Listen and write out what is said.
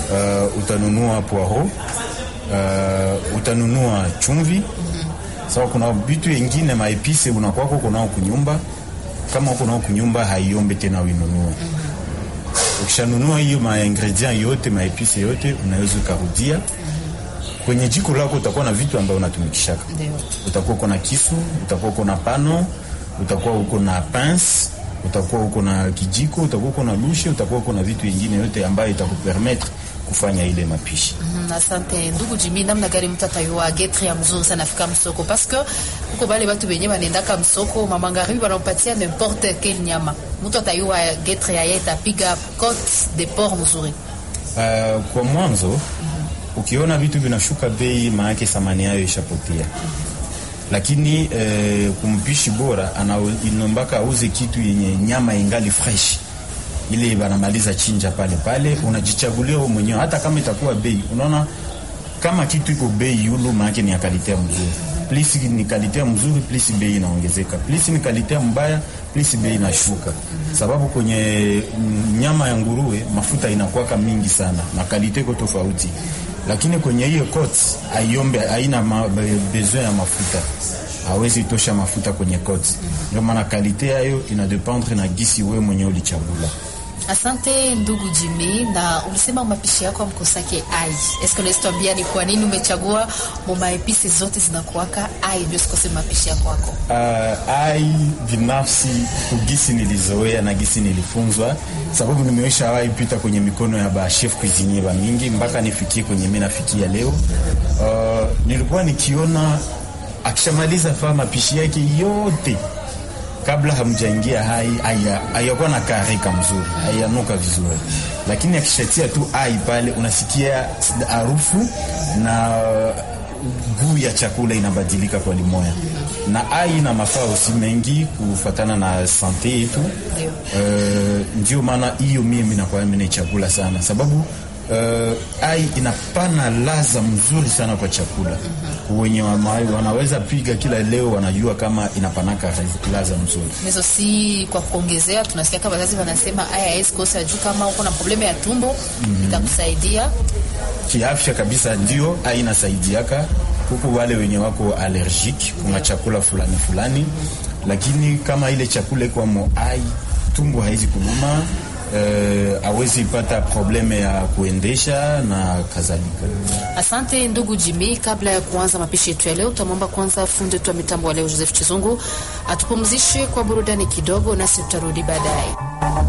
uh, utanunua poiro uh, utanunua chumvi sawa. Kuna vitu vingine maepise unakwako kunao kunyumba, kama uko nao kunyumba haiombe tena uinunue. Ukishanunua hiyo maingredient yote maepise yote, unaweza ukarudia kwenye jiko lako. Utakuwa na vitu ambavyo unatumikishaka, utakuwa uko na kisu, utakuwa uko na pano, utakuwa uko na pince utakuwa uko na kijiko, utakuwa uko na lushe, utakuwa uko na vitu vingine yote ambayo itakupermettre kufanya ile mapishi. Mm, asante ndugu Jimmy, namna gani mtu atayua getri ya mzuri sana afika msoko parce que uko bale batu benye banendaka msoko mama ngaribi wanampatia n'importe quelle nyama, mtu atayua getri ya yeye tapiga cote de porc mzuri. Uh, kwa mwanzo ukiona vitu vinashuka bei, maanake thamani yayo ishapotea lakini eh, kumpishi bora anainombaka auze kitu yenye nyama ingali fresh, ile banamaliza chinja pale pale, unajichagulia wewe mwenyewe, hata kama itakuwa bei. Unaona kama kitu iko bei yulu, maana ni ya kalite mzuri, plus ni kalite mzuri, plus bei inaongezeka, plus ni kalite mbaya, plus bei inashuka, sababu kwenye nyama ya nguruwe mafuta inakuwaka mingi sana na kalite iko tofauti lakini kwenye hiyo cotes aiombe haina ma, besoin ya mafuta, hawezi tosha mafuta kwenye cotes. Ndio maana kalite yayo ina dependre na gisi wewe mwenyewe ulichagula. Asante ndugu Jimmy, na ulisema mapishi yako amkosake ai. Eske unaweza tuambia ni kwa nini umechagua mama episi zote zinakuwaka ai ndio sikose mapishi yako wako? Uh, ai binafsi kugisi nilizoea na gisi nilifunzwa, sababu nimeisha wahi pita kwenye mikono ya ba chef cuisinier ba mingi mpaka nifikie kwenye mimi nafikia leo. Uh, nilikuwa nikiona akishamaliza fa mapishi yake yote kabla hamjaingia hai hayakuwa na karika mzuri, hayanuka vizuri, lakini akishatia tu ai pale, unasikia harufu na guu ya chakula inabadilika kwa limoya, na ai na mafaa usi mengi kufatana na sante yetu. Uh, ndio maana hiyo mimi nakuwa mimi chakula sana sababu Uh, ai inapana laza mzuri sana kwa chakula. Wenye wanaweza piga kila leo wanajua kama inapanaka laza mzuri. Hizo si kwa kuongezea, tunasikia kama wazazi wanasema ai haiwezi kosa juu kama uko na problema ya tumbo mm -hmm. itakusaidia kiafya kabisa, ndio ai inasaidiaka huku wale wenye wako allergic kuna chakula fulani fulani, lakini kama ile chakula iko mo ai tumbo haizi kuluma Uh, awezi pata probleme ya kuendesha na kadhalika. Asante ndugu Jimmy, kabla ya kuanza mapishi yetu ya leo, tutamwomba kwanza fundi wetu wa mitambo wa leo Joseph Chizungu atupumzishe kwa burudani kidogo, nasi tutarudi baadaye.